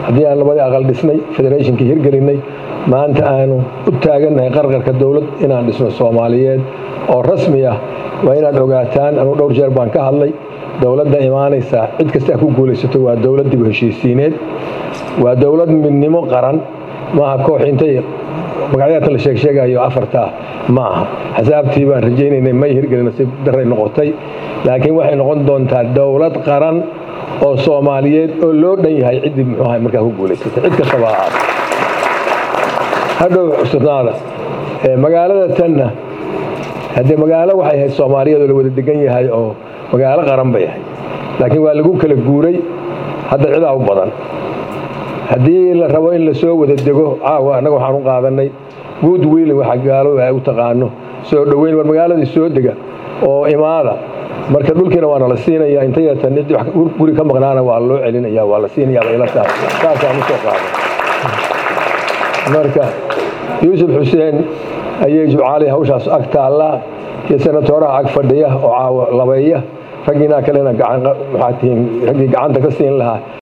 haddii aan labadii aqal dhisnay federationkii hirgelinay maanta aanu u taagannahay qarqarka dowlad inaan dhisno soomaaliyeed oo rasmi ah waa inaad ogaataan anuu dhowr jeer baan ka hadlay dowladda imaanaysa cid kasta ku guulaysato waa dowlad dib u heshiisiineed waa dowlad midnimo qaran maaha koox intay magacyadaatan la sheegsheegayo afartaa ma aha xasaabtii baan rajaynaynay may hirgelin si daray noqotay laakiin waxay noqon doontaa dowlad qaran oo soomaaliyeed oo loo dhan yahay ciddii muxuu ahay markaa ku guulaysatay cid kastaba ha ahaata hadhow cusubnaada magaalada tanna haddee magaalo waxay ahayd soomaaliyeed oo la wada degan yahay oo magaalo qaran bay ahayd laakiin waa lagu kala guuray hadda cidaa u badan haddii la rabo in lasoo wada dego caawa annaga waxaan u qaadanay good wiilin waxa gaaladu ay u taqaano soo dhoweyn war magaaladii soo dega oo imaada marka dhulkiina waana la siinaya intayatan cid guri ka maqnaana waa loo celinaya waa la siinaya bay ila tahay saasaan usoo qaaday marka yuusuf xuseen ayay jubcaali hawshaas ag taallaa iyo senatooraha ag fadhiya oo caawa labeeya raggiinaa kalena maxaa tihiin raggii gacanta ka siin lahaa